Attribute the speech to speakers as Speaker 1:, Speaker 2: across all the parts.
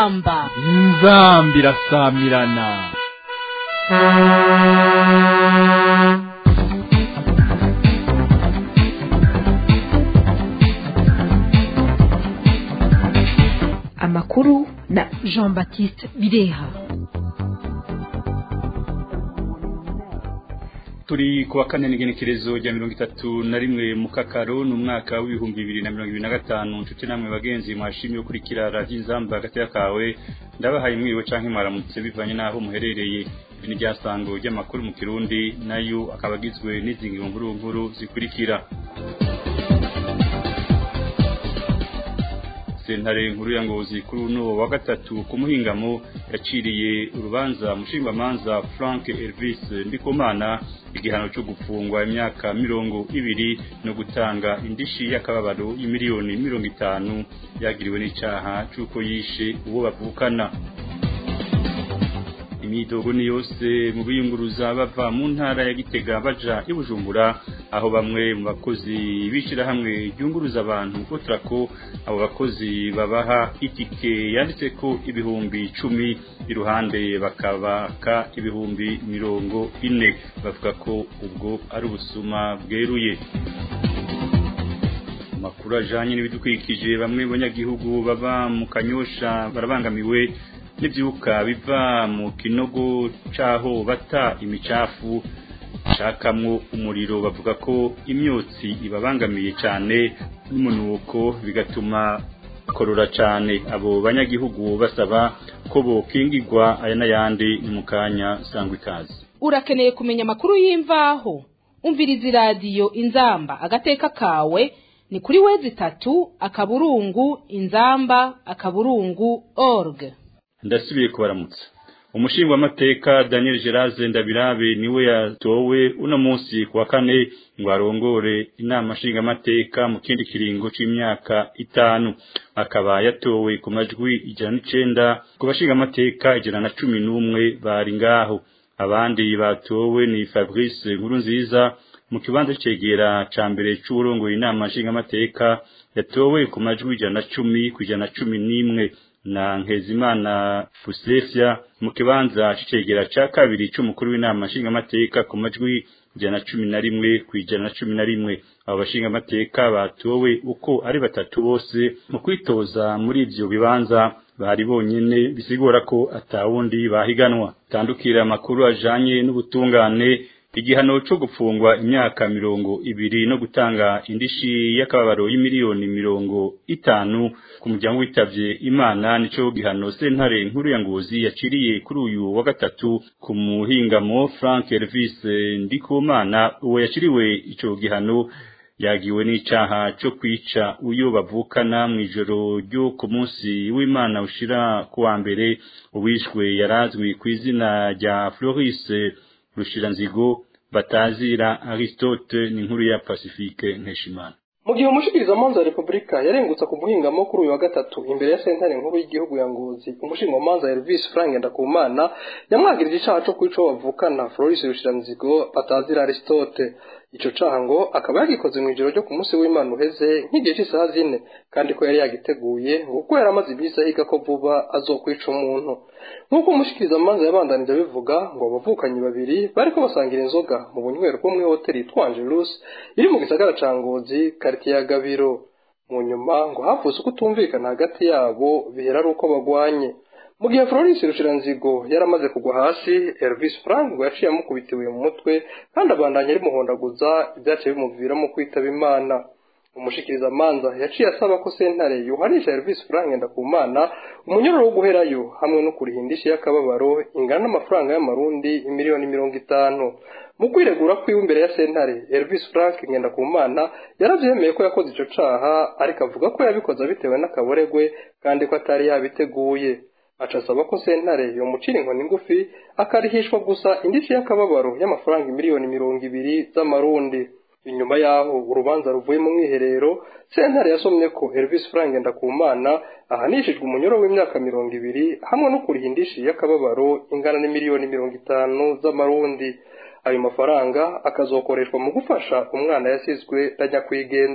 Speaker 1: inzamba
Speaker 2: inzambi irasamirana
Speaker 3: amakuru na
Speaker 1: jean baptiste bireha
Speaker 4: turi kuwa kane n'igenekerezo rya mirongo itatu na rimwe mu kakaro ni umwaka w'ibihumbi bibiri na mirongo ibiri na gatanu nshuti namwe bagenzi mwashimye gukurikira radiyo inzamba hagati kawe ndabahaye mwiriwe canke mwaramutse bivanye n'aho muherereye ibi ni ryasango ry'amakuru mu kirundi nayo akaba agizwe n'izi nkuru nkuru zikurikira sentare nkuru ya ngozi kuri uno wa gatatu ku muhingamo yaciriye urubanza mushingwamanza frank elvis ndikumana igihano cyo gufungwa imyaka mirongo ibiri no gutanga indishi y'akababaro y'imiliyoni mirongo itanu yagiriwe n'icaha c'uko yishe uwo bavukana imidogo ni yose mu biyunguruza bava mu ntara ya gitega baja i bujumbura aho bamwe mu bakozi b'ishyirahamwe ryunguruza abantu ko abo bakozi babaha itike yanditse ko ibihumbi icumi iruhande bakabaka ibihumbi mirongo ine bavuga ko ubwo ari ubusuma bweruye amakuru ajanye n'ibidukikije bamwe banyagihugu baba mu kanyosha barabangamiwe n'ibyuka biva mu kinogo c'aho bata imicafu shakamwo umuriro bavuga ko imyotsi ibabangamiye cyane n'umunuko bigatuma korora cyane abo banyagihugu basaba ko bokingirwa aya n'ayandi ni mu kanya sangwa ikaze
Speaker 1: urakeneye kumenya amakuru y'imvaho umviriza iradiyo inzamba agateka kawe ni kuri wezi itatu akaburungu inzamba akaburungu org
Speaker 4: ndasubiye kubaramutsa umushingwamateka daniel gerase ndabirabe niwe yatowe uno munsi ku wa kane ngo arongore inama nshingamateka mu kindi kiringo c'imyaka itanu akaba yatowe ku majwi ijana n'icenda ku bashingamateka ijana na cumi n'umwe bari ngaho abandi batowe ni fabrice nkuru nziza mu kibanza cegera ca mbere c'uburongoye inama nshingamateka yatowe ku majwi ijana na cumi ku ijana na cumi n'imwe na Nkezimana Fuslefia mu kibanza c'icegera ca kabiri c'umukuru w'inama nshingamateka ku majwi ijana na cumi na rimwe ku ijana na cumi na rimwe abo bashingamateka batowe uko ari batatu bose mu kwitoza muri ivyo bibanza bari bonyene bisigura ko atawundi bahiganwa tandukira amakuru ajanye n'ubutungane igihano cyo gufungwa imyaka mirongo ibiri no gutanga indishi y'akababaro y'imiliyoni mirongo itanu ku muryango witavye imana nico gihano sentare nkuru ya ngozi yaciriye kuri uyu wa gatatu ku muhingamo frank elvis ndikumana uwo yaciriwe ico gihano yagiwe n'icaha cyo kwica uyo bavukana mu ijoro ryo ku munsi w'imana ushira kuwa mbere uwishwe yarazwi ku izina rya floris rushiranzigo batazira Aristote ni nkuru ya Pacifique Nkeshimana
Speaker 5: mu gihe umushikirizamanza wa repubulika yarengutse ku muhingamo kuri uyu wa gatatu imbere ya sentare nkuru y'igihugu ya ngozi umushingamanza elvis frank ndakumana yamwagirije icaha co kwica uwo bavukana floris rushiranzigo batazira aristote ico caha ngo akaba yagikoze mu ijoro ryo ku munsi w'imana uheze nk'igihe c'isaha zine kandi ko yari yagiteguye ngo kuko yari amaze iminsi ahiga ko vuba azokwica umuntu nk'uko umushikirizamanza yabandanije abivuga ngo abavukanyi babiri bariko basangira inzoga mu bunywero bwo muri hoteli yitwa angelus iri mu gisagara ca ngozi karitiye ya gabiro mu nyuma ngo havutse uko utumvikana hagati yabo bihera ari uko bagwanye mu gihe Florence Rushiranzigo yaramaze kugwa hasi Elvis Frank ngo yaciye amukubitiwe mu mutwe kandi abandanya arimuhondaguza ibyaciye bimuviramo kwitaba Imana umushikiriza manza yaciye asaba ko sentare yuhanisha Elvis Frank ndakumana umunyororo wo guherayo hamwe no kuriha indishi y'akababaro ingana n'amafaranga y'amarundi imiliyoni mirongo itanu mu kwiregura kwiwe imbere ya sentare Elvis Frank Ngendakumana yaravyemeye ko yakoze ico caha ariko avuga ko yabikoze bitewe n'akaboregwe kandi ko atari yabiteguye aca asaba ko sentare yomucira inkoni ngufi akarihishwa gusa indishi y'akababaro y'amafaranga miliyoni mirongo ibiri z'amarundi inyuma yaho urubanza ruvuye mu mwiherero sentare yasomye ko Elvis Frank Ndakumana ahanishijwe umunyoro w'imyaka mirongo ibiri hamwe no kuriha indishi y'akababaro ingana n'imiliyoni mirongo itanu z'amarundi ayo mafaranga akazokoreshwa mu gufasha umwana yasizwe na nyakwigendera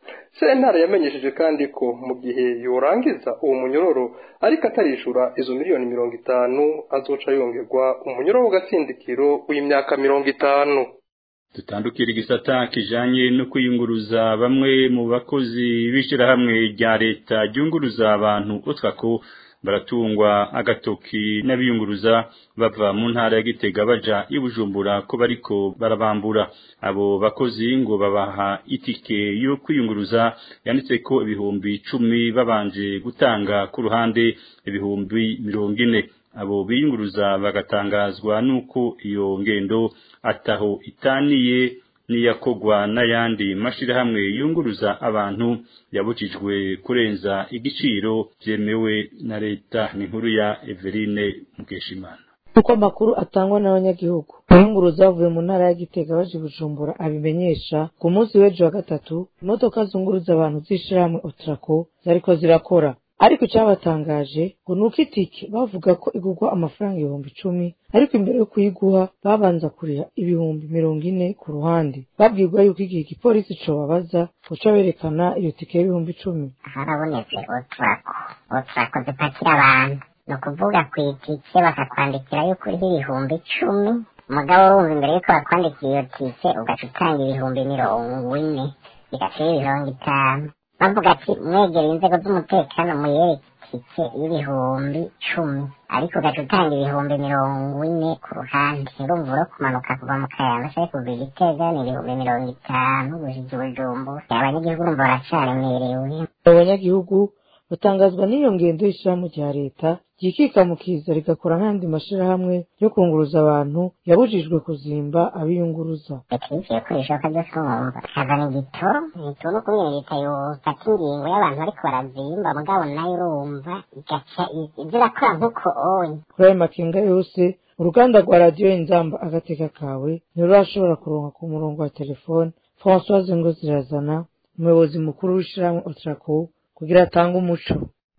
Speaker 5: sentare yamenyesheje kandi ko mu gihe yorangiza uwo munyororo ariko atarishura izo miliyoni mirongo itanu azoca yongerwa umunyororo w'agatsindikiro w'imyaka mirongo itanu
Speaker 4: dutandukira igisata kijanye no kwiyunguruza bamwe mu bakozi b'ishirahamwe rya leta ryunguruza abantu utwako baratungwa agatoki n'abiyunguruza bava mu ntara ya Gitega baja i Bujumbura ko bariko barabambura abo bakozi ngo babaha itike yo kwiyunguruza yanditse ko ibihumbi icumi babanje gutanga ku ruhande ibihumbi mirongo ine abo biyunguruza bagatangazwa nuko iyo ngendo ataho itaniye niyakogwa n'ayandi mashirahamwe yunguruza abantu yabujijwe kurenza igiciro byemewe na leta ni nkuru ya Everine Mukeshimana
Speaker 6: uko amakuru atangwa n'abanyagihugu abiyunguruza bavuye mu ntara ya gitega baje bujumbura abimenyesha ku munsi w'ejo wa gatatu imodoka zunguruza abantu z'ishirahamwe otrako zariko zirakora ariko icyabatangaje ngo ni uko itike bavuga ko igurwa amafaranga ibihumbi icumi ariko imbere yo kuyiguha babanza kuriha ibihumbi mirongo ine ku ruhande babwirwa yuko igihe igipolisi cobabaza guca berekana iyo tike y'ibihumbi icumi
Speaker 7: harabonetse oturako oturako zipakira abantu ni ukuvuga ku itike bakakwandikira yuko uriho ibihumbi icumi umugabo wumva imbere yuko bakwandikira iyo tike ugaca utanga ibihumbi mirongo ine bigacira mirongo itanu bavuga ati mwegera inzego z'umutekano muyereke itike y'ibihumbi cumi ariko ugaca utanga ibihumbi mirongo ine ku ruhande urumva uro kumanuka kuva mu kayanja cyangwa kuva i gitega ni ibihumbi mirongo itanu gushika i bujumbura abanyagihugu urumva baracaremerewe
Speaker 6: abo banyagihugu batangazwa n'iyo ngendo y'ishirahamwe rya leta ryikikamukiza rigakora nk'andi mashirahamwe yo kunguruza abantu yabujijwe kuzimba abiyunguruza
Speaker 7: bitwikiriye ko bishoboka byose urumva hazana igitoro igitoro no kumwe leta yofata ingingo y'abantu bariko barazimba mugabo nayo urumva igaca ibyo irakora nk'uko onye
Speaker 6: kuri ayo makenga yose uruganda rwa radiyo inzamba agateka kawe ntirurashobora kuronka ku murongo wa telefone françoise ngo zirazana umuyobozi mukuru w'ishirahamwe otrako kugira atange umuco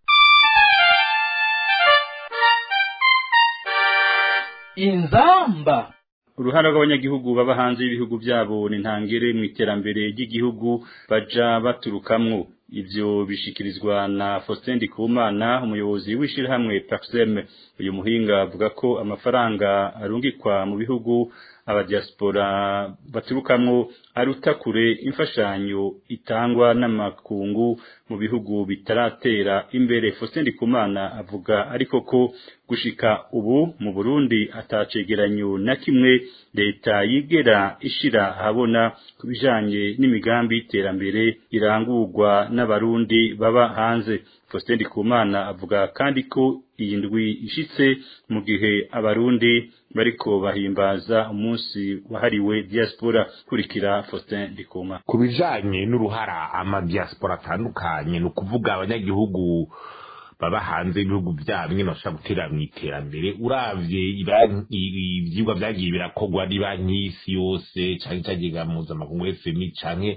Speaker 2: inzamba
Speaker 4: uruhara rw'abanyagihugu baba hanze y'ibihugu byabo ni ntangere mu iterambere ry'igihugu baja baturukamwo ivyo bishikirizwa na Faustin Ndikumana umuyobozi w'ishirahamwe Paxem uyu muhinga avuga ko amafaranga arungikwa mu bihugu abadiaspora baturukamwo aruta kure imfashanyo itangwa n'amakungu mu bihugu bitaratera imbere Faustin Ndikumana avuga ariko ko gushika ubu mu Burundi atacegeranyo na kimwe leta yigera ishira habona kubijanye n'imigambi y'iterambere irangurwa n'abarundi baba hanze Faustin Ndikumana avuga kandi ko iyi ndwi ishitse mu gihe abarundi bariko bahimbaza umunsi wahariwe diaspora kurikira Faustin Ndikuma
Speaker 8: ku bijanye n'uruhara amadiaspora atandukanye ni ukuvuga abanyagihugu baba hanze y'ibihugu byabo nyine bashobora gutera mu iterambere uravye ivyigwa vyagiye birakorwa ni banki y'isi yose canke icagega mpuzamakungu fmi canke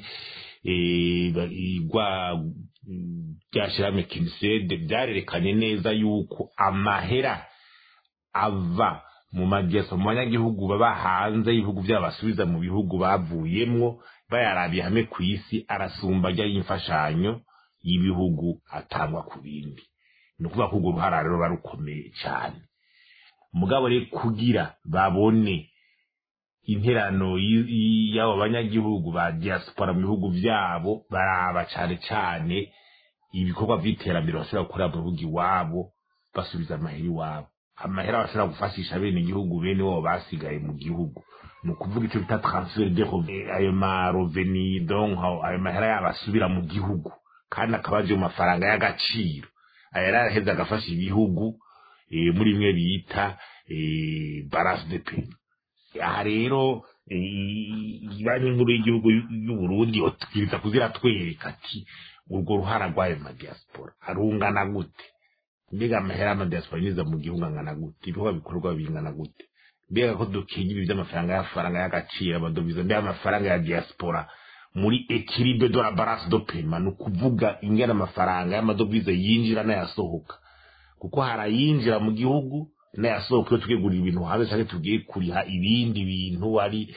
Speaker 8: igwa ryashirahamwe kinisede vyarerekanye neza yuko amahera ava mu madiaspora mu banyagihugu baba hanze y'ibihugu vyabo basubiza mu bihugu bavuyemwo bayarabiye hamwe ku isi arasumba ajya y'imfashanyo y'ibihugu atangwa ku bindi ni ukuvuga ko urwo ruhara rero ruba rukomeye cyane mugabo rero kugira babone interano y'abo banyagihugu ba diaspora mu bihugu byabo baraba cyane cyane ibikorwa by'iterambere bashobora gukorera mu bihugu iwabo basubiza amahera iwabo amahera bashobora gufashisha bene igihugu bene wabo basigaye mu gihugu ni ukuvuga icyo bita transfer de ayo maroveni donc ayo mahera yabo asubira mu gihugu kandi akaba aje mu mafaranga y'agaciro aya yaraheze agafasha ibihugu muri bimwe bita balance de paie aha rero banki nkuru y'igihugu y'uburundi twiriza kuzira twereka ati urwo ruhara rw'ayo madiaspora arungana gute mbega amahera y'amadiaspora yinjiza mu gihugu angana gute ibikorwa bikorwa bingana gute mbega ko dukinga ibi by'amafaranga y'amafaranga y'agaciro amadovize mbega amafaranga ya diaspora muri equilibre de la balance de paiement ni ukuvuga ingana amafaranga y'amadovize yinjira n'ayasohoka kuko hari ayinjira mu gihugu n'ayasohoka iyo tugiye kugura ibintu hanze cyangwa tugiye kuriha ibindi bintu ari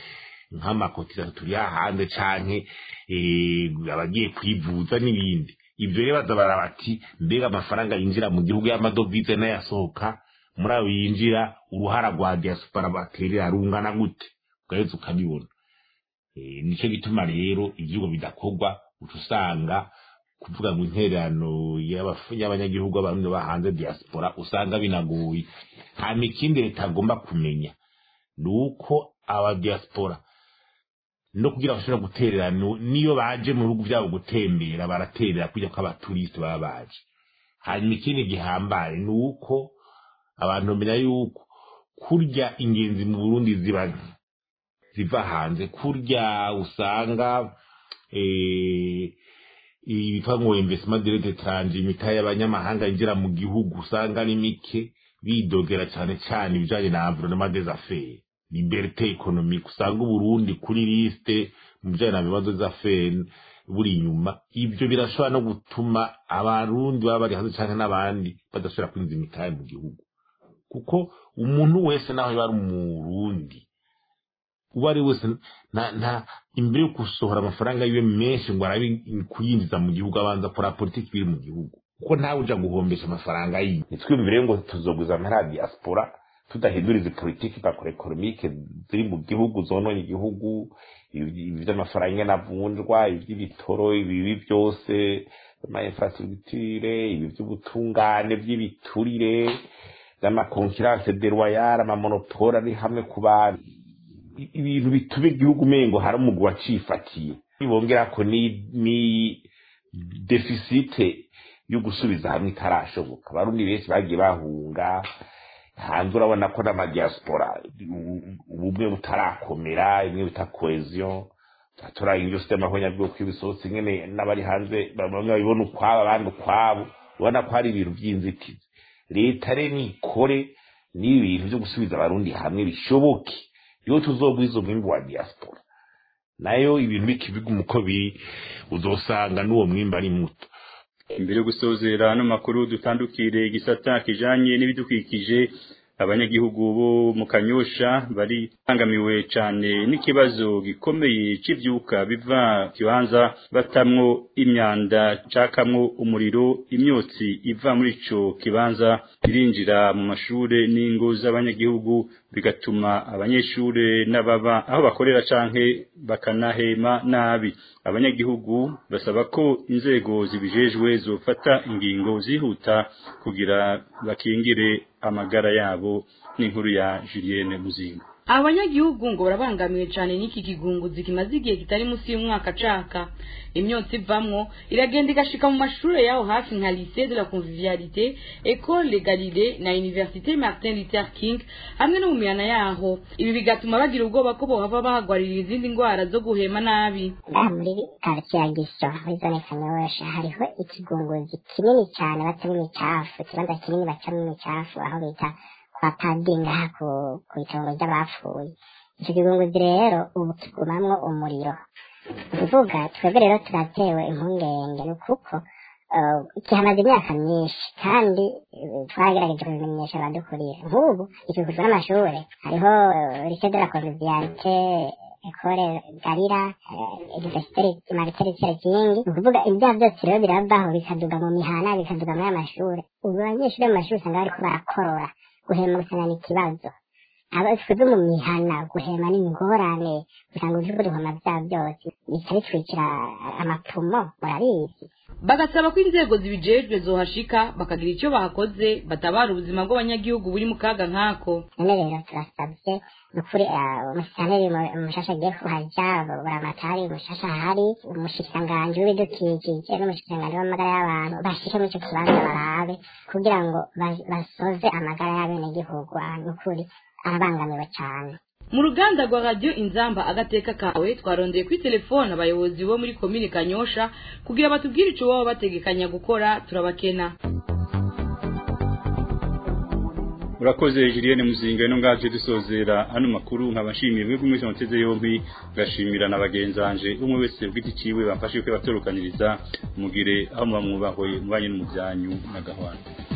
Speaker 8: nk'amakotizasiyo turi hanze canke eh, abagiye kwivuza n'ibindi ibyo rero baza barabati mbega amafaranga yinjira mu gihugu y'amadovize n'ayasohoka muri ayo yinjira uruhara rwa diaspora baterera rungana gute ugaheza ukabibona Eh, nico gituma rero ivyugo bidakorwa uca usanga kuvuga ngo intererano y'abafu- y'abanyagihugu abarundi ba hanze diaspora usanga binagoye hama ikindi leta agomba kumenya ni uko aba diaspora no kugira bashobora guterera no- niyo baje mu bihugu byabo gutembera baraterera kujya ko abaturisite baba baje hanyuma ikindi gihambaye ni uko abantu bamenya yuko kurya ingenzi mu burundi ziba nke ziva hanze kurya usanga eh, ibitwa ngo investment direct étranger imitahe y'abanyamahanga yinjira mu gihugu usanga ari mike bidogera cyane cyane ibijanye na environnement des affaires liberté économique usanga uburundi kuri liste mu bijanye na bibazo z'affaires buri inyuma ibyo birashobora no gutuma abarundi baba bari hanze canke n'abandi badashobora kwinjiza imitahe mu gihugu kuko umuntu wese naho yaba ari umurundi uwo ari wese nta nta imbere yo gusohora amafaranga yiwe menshi ngo arabe kuyinjiza mu gihugu abanza akora politiki biri mu gihugu kuko ntawe uja guhombesha amafaranga yiwe nitwiyumvire ngo tuzoguza amahera ya diaspora tudahindura izi politiki bakora ekonomike ziri mu gihugu zononye igihugu ibi- ibi vy'amafaranga ingene avunjwa ivy'ibitoro ibibi byose ama infrastructure ibi vy'ubutungane vy'ibiturire vy'amakonkurance deloyale amamonopole ari hamwe ku bantu i- ibintu bituma igihugu umengo hari umugwi wacifatiye bongera ko ni ni defisite yo gusubiza hamwe itarashoboka abarundi benshi bagiye bahunga hanze urabona ko n'amadiaspora u- ubumwe butarakomera imwe bita cohesion turanga ibyo sitema nk'abanyabwoko ibisohotse nyene n'abari hanze bamwe babibona ukwabo abandi ukwabo ubona ko hari ibintu by'inzitizi leta rero nikore n'ibi bintu byo gusubiza abarundi hamwe bishoboke iyo tuzogwiza umwimbu wa diaspora nayo ibintu bikibiguma uko biri uzosanga n'uwo mwimbu ari muto
Speaker 4: imbere yo gusozera ano makuru dutandukire igisata kijanye n'ibidukikije abanyagihugu bo mu kanyosha bari bangamiwe cane n'ikibazo gikomeye c'ivyuka biva kibanza batamwo imyanda cakamwo umuriro imyotsi iva muri ico kibanza irinjira mu mashure n'ingo z'abanyagihugu bigatuma abanyeshure n'ababa aho bakorera canke bakanahema nabi abanyagihugu basaba ko inzego zibijejwe zofata ingingo zihuta kugira bakingire amagara yabo n'inkuru ya Julienne Muzinga
Speaker 9: abanyagihugu ngo barabangamiwe cyane n'iki kigunguzi kimaze igihe kitari munsi y'umwaka caka imyotsi ivamwo iragenda igashika mu mashuri yaho hafi nka lycée de la convivialité école Galilée na université Martin Luther King hamwe no mu mihana yaho ibi bigatuma bagira ubwoba ko bohava bahagwarira izindi ndwara zo guhema nabi
Speaker 7: ngaha muri karitsiye ya giso muri zone kanyosha hariho ikigunguzi kinini cyane bacamo imicafu ikibanza kinini bacamo imicafu aho bita kwa padiri ngaha ku ku itongo ry'abapfuye icyo kigunguzi rero ubu kigumamwo umuriro ni ukuvuga twebwe rero turatewe impungenge ni kuko eh, kihamaze imyaka myinshi kandi eh, twagerageje kubimenyesha abadukuriye nk'ubu ikikujwe n'amashuri hariho lycée de la convivialité ekore garira universiteri mariteri kingi ni ukuvuga ibyaha byose rero birabaho bikaduga mu mihana bikaduga muri amashuri ubu abanyeshuri mu mashuri usanga bariko barakorora guhema gusanga ni ikibazo aba twebwe mu mihana guhema ni ingorane usanga uvuga uduhoma bya byose bica bitwikira amapfumo murabizi
Speaker 9: bagasaba ko inzego zibijejwe zohashika bakagira icyo bahakoze batabara ubuzima bw'abanyagihugu buri mu kaga nk'ako
Speaker 7: none rero turasabye ni ukuri umusitaneri umushasha agiye kuhaja buramatari umushasha ahari umushikiranganji w'ibidukikije n'umushikiranganji w'amagara y'abantu bashike muri ico kibanza barabe kugira ngo ba- basoze amagara y'abenegihugu Ah, ni ukuri arabangamiwe cane
Speaker 9: mu ruganda rwa radiyo inzamba agateka kawe twarondeye kuri telefone abayobozi bo muri komine kanyosha kugira batubwire icyo baba bategekanya gukora turabakena
Speaker 4: urakoze Julienne Muzinga no ngaje dusozera ano makuru nkabashimiye mwebwe mwese muteze yombi gashimira na bagenzanje umwe wese bwiti ciwe bamfashe ko batorokaniriza mugire aho muba mwubahoye mubanye n'umuvyanyu na gahwana